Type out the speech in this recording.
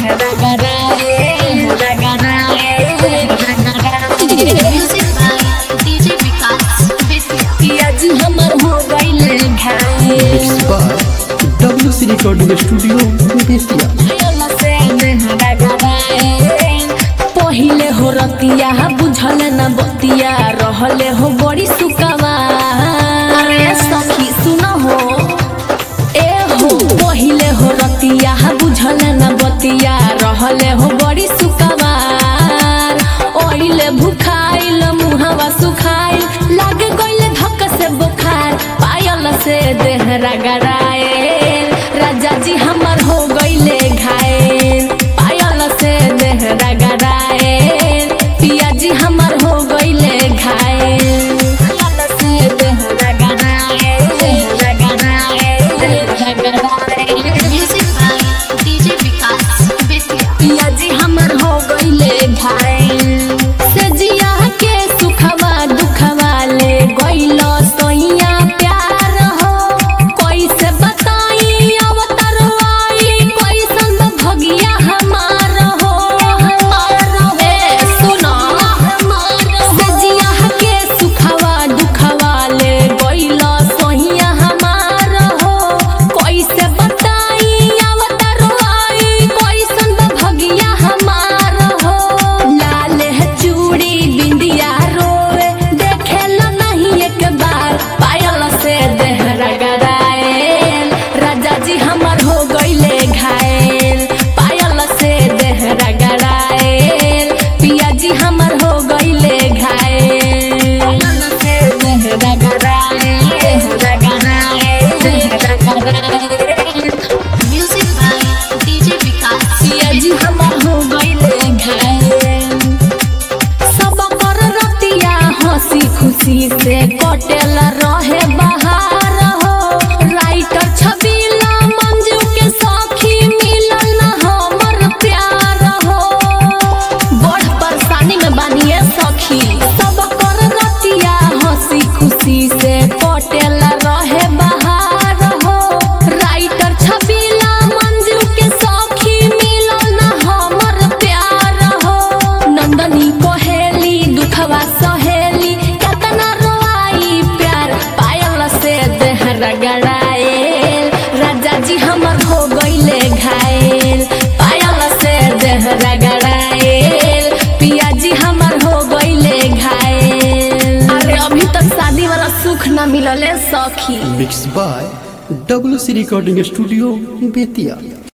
Music by DJ Vikas Bethia. हमर हो गइले घायल Mixed by WC Recording Studio, Betia. पहिले हो रतिया बुझल न बतिया रहले हो बड़ी सुकवा अरे सखी सुन हो ए हो पहिले हो रतिया बुझल न बतिया रहले हो बड़ी सुकवार ओइले भुखाइल मुहवा सुखाइल लाग गइले धक से बुखार पायल से देहरा गड़ाएल राजा जी हमर हो गइले घायल पायल से देहरा गड़ाएल पिया जी हमर हो गइले घायल पायल से देहरा गड़ाएल देहरा गड़ाएल देहरा गड़ाएल Music by DJ Vikas Bethia. पिया जी हमर हो गइले घायल से जिया के सुखवा दुखवा ले गइल सोइया प्यार हो कैसे बताई अवतार आई कैसन भगिया हमार हो हमार हे सुनो हमार से जिया के सुखवा दुखवा ले गइल सोइया हमार हो कैसे बताई अवतार आई कैसन भगिया हमार हो लाल है चूड़ी बिंदिया रोवे देखे ला नहीं एक बार पायल से देहरा गड़ाएल राजा जी हमर हो गइले घायल पायल से देहरा गड़ाएल पिया जी हमर हो गइले घायल पायल से देहरा गड़ाएल देहरा गड़ाएल देहरा गड़ाएल Music by DJ Vikas पिया जी हमर हो गइले घायल सब कर रतिया हंसी खुशी से कटेल रहे बहार हो राइटर छबीला मंजू के सखी मिलल न हमर प्यार हो बड़ परेशानी में बानिए सखी सब कर रतिया हंसी खुशी से कटेल रहे बहार हो राइटर छबीला मंजू के सखी मिलल न हमर प्यार हो नंदनी कोहेली दुखवा सहेली केतना रोआई प्यार पायल से देहरा गड़ाएल राजा जी हमर हो गइले घायल पायल से देहरा गड़ाएल पिया जी हमर हो गइले घायल अरे अभी तक शादी वाला सुख न मिलले सखी Mixed by WC Recording Studio, Betia.